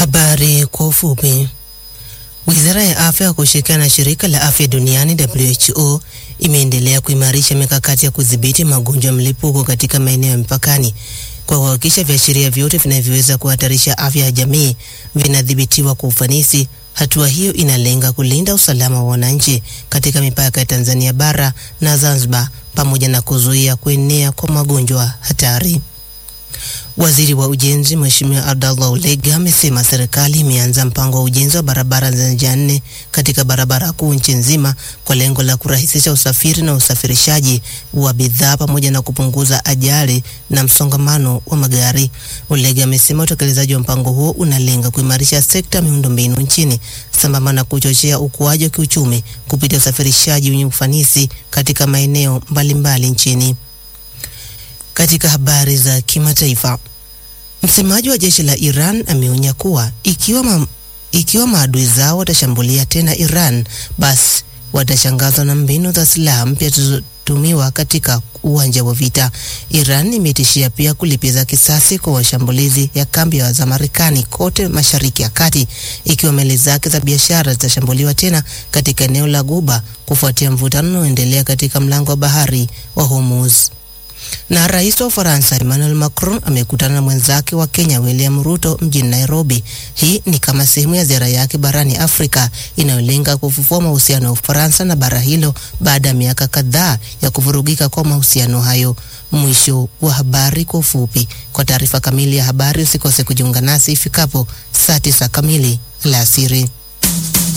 Habari kwa ufupi. Wizara ya Afya kwa kushirikiana na shirika la afya duniani WHO imeendelea kuimarisha mikakati ya kudhibiti magonjwa ya mlipuko katika maeneo ya mpakani kwa kuhakikisha viashiria vyote vinavyoweza kuhatarisha afya ya jamii vinadhibitiwa kwa ufanisi. Hatua hiyo inalenga kulinda usalama wa wananchi katika mipaka ya Tanzania bara na Zanzibar pamoja na kuzuia kuenea kwa magonjwa hatari. Waziri wa Ujenzi Mheshimiwa Abdallah Ulega amesema serikali imeanza mpango wa ujenzi wa barabara za njia nne katika barabara kuu nchi nzima kwa lengo la kurahisisha usafiri na usafirishaji wa bidhaa pamoja na kupunguza ajali na msongamano wa magari. Ulega amesema utekelezaji wa mpango huo unalenga kuimarisha sekta ya miundombinu nchini sambamba na kuchochea ukuaji wa kiuchumi kupitia usafirishaji wenye ufanisi katika maeneo mbalimbali nchini. Katika habari za kimataifa, msemaji wa jeshi la Iran ameonya kuwa ikiwa, ma, ikiwa maadui zao watashambulia tena Iran, basi watashangazwa na mbinu za silaha mpya zilizotumiwa katika uwanja wa vita. Iran imetishia pia kulipiza kisasi kwa washambulizi ya kambi za Marekani kote Mashariki ya Kati, ikiwa meli zake za biashara zitashambuliwa tena katika eneo la Guba kufuatia mvutano unaoendelea katika mlango wa bahari wa Hormuz na rais wa Ufaransa Emmanuel Macron amekutana na mwenzake wa Kenya William Ruto mjini Nairobi. Hii ni kama sehemu ya ziara yake barani Afrika inayolenga kufufua mahusiano ya Ufaransa na bara hilo baada ya miaka kadhaa ya kuvurugika kwa mahusiano hayo. Mwisho wa habari kwa ufupi. Kwa taarifa kamili ya habari usikose kujiunga nasi ifikapo saa tisa kamili alasiri.